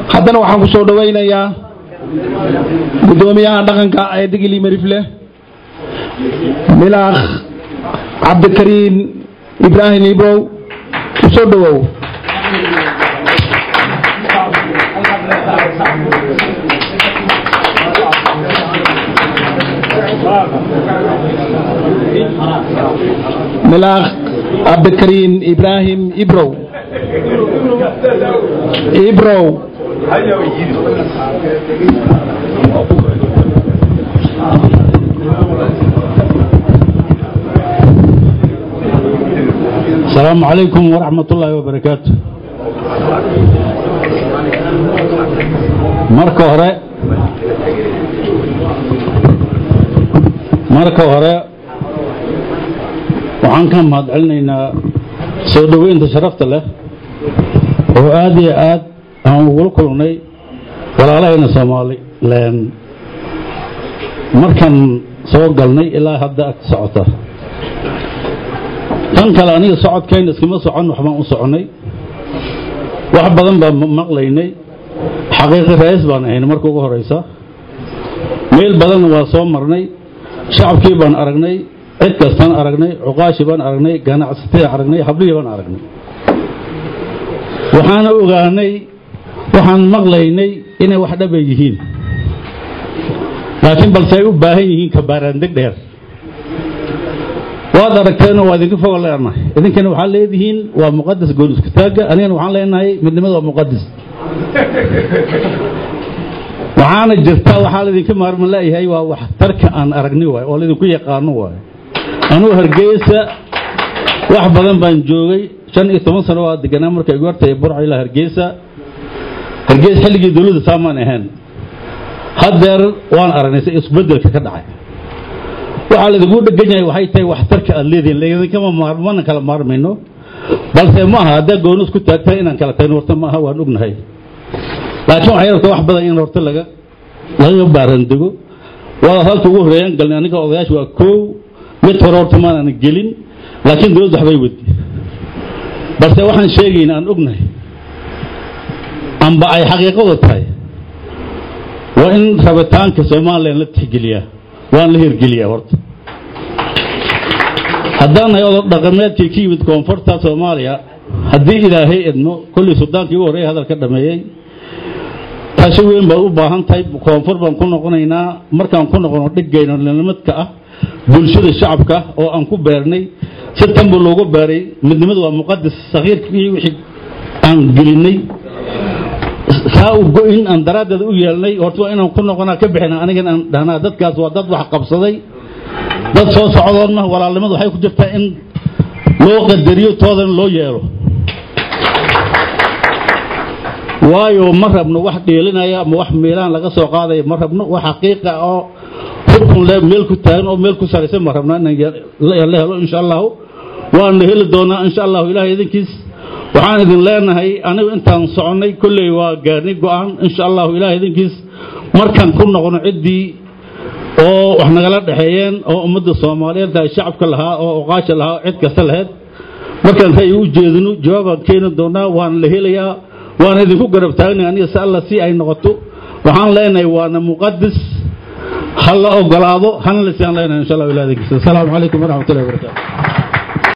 haddana waxaan ku soo dhowaynayaa guddoomiyaha dhaqanka ee digili marifle milaakh cabdikariin ibraahim ibrow u soo dhowow milaakh cabdikariin ibraahim ibrow ibrow السلام عليكم ورحمة الله وبركاته marka hore marka hore waxaan ka mahad celinaynaa soo dhoweynta sharafta leh oo aad iyo aad aan ugula kulnay walaalahayna somalilan markaan soo galnay ilaa hadda ag socota tan kale aniga socodkayna iskama socon waxbaan u soconay wax badan baan maqlaynay xaqiiqi ra'iis baan ahayn marka ugu horeysa meel badanna waa soo marnay shacabkii baan aragnay cid kastaan aragnay cuqaashii baan aragnay ganacsatii aragnay hablihii baan aragnay waxaana ogaanay waxaan maqlaynay inay wax dhaba yihiin laakiin balse ay u baahan yihiin kabaaraandeg dheer waad aragteenoo waa idinka foga leenahay idinkana waxaad leedihiin waa muqadas goon isku taagga anigana waxaan leenahay midnimada waa muqadas waxaana jirta waxaa laydinka maarman leeyahay waa wax tarka aan aragni waay oo laydinku yaqaano waay anugu hargeysa wax badan baan joogay shan iyo toban sano waa deganaa markay igu hortay burca ilaa hargeysa hargeysa xilligii dowladda saamaan ahayn haddeer waan aragnay si isbedelka ka dhacay waxaa laydinku dhegan yahay waxay tahay waxtarka aad leedihiin laydinkama maarmana kala maarmayno balse ma aha haddaa gooni isku taagtahay inaan kala tagno horta ma aha waan ognahay laakiin waxay rabtaa wax badan in horta laga laga baarandego waa halka ugu horeeyaan galnay aniga odayaasha waa koow mid hore horta maanaan gelin laakiin dowladda waxbay wadi balse waxaan sheegayna aan ognahay amba ay xaqiiqadu tahay waa in rabitaanka somalilan la tixgeliyaa waan la hirgeliyaa horta haddaan nahay odob dhaqameedkii ka yimid koonfurta soomaaliya haddii ilaahay edmo kollii sudaankii ugu horreeya hadalka dhameeyey tashi weyn baad u baahan tahay koonfur baan ku noqonaynaa markaan ku noqono dhigayno nimadka ah bulshada shacabka oo aan ku beernay si tanba loogu beeray midnimadu waa muqadas sakiirkii wixii aan gelinay saa u go-in aan daraaddeeda u yeelnay horta waa inaan ku noqonaa ka bixina anigan aan dhahnaa dadkaas waa dad wax qabsaday dad soo socdoon mah walaalnimadu waxay ku jirtaa in loo qadariyo toodan loo yeelo waayo ma rabno wax dheelinaya ama wax meelahan laga soo qaadaya ma rabno wax xaqiiqa oo xukun le meel ku taagan oo meel ku saraysan ma rabno inaan la helo insha allahu waana heli doonaa insha allahu ilahay idinkiis waxaan idin leenahay anigu intaan soconnay kolley waa gaarnay go-aan insha allahu ilahay idinkiis markaan ku noqono ciddii oo wax nagala dhexeeyeen oo ummadda soomaaliyeed tahay shacabka lahaa oo oqaasha lahaa cid kasta lahayd markaan ra'yi u jeedino jawaabaan keeni doonaa waana la helayaa waana idinku garab taagnay aniga si alla si ay noqoto waxaan leenahay waana muqadis ha la ogolaado hana la siaan leenahay insha allah ilaah idinkiisa asalaamu calaykum waraxmatullahi wabarakaatu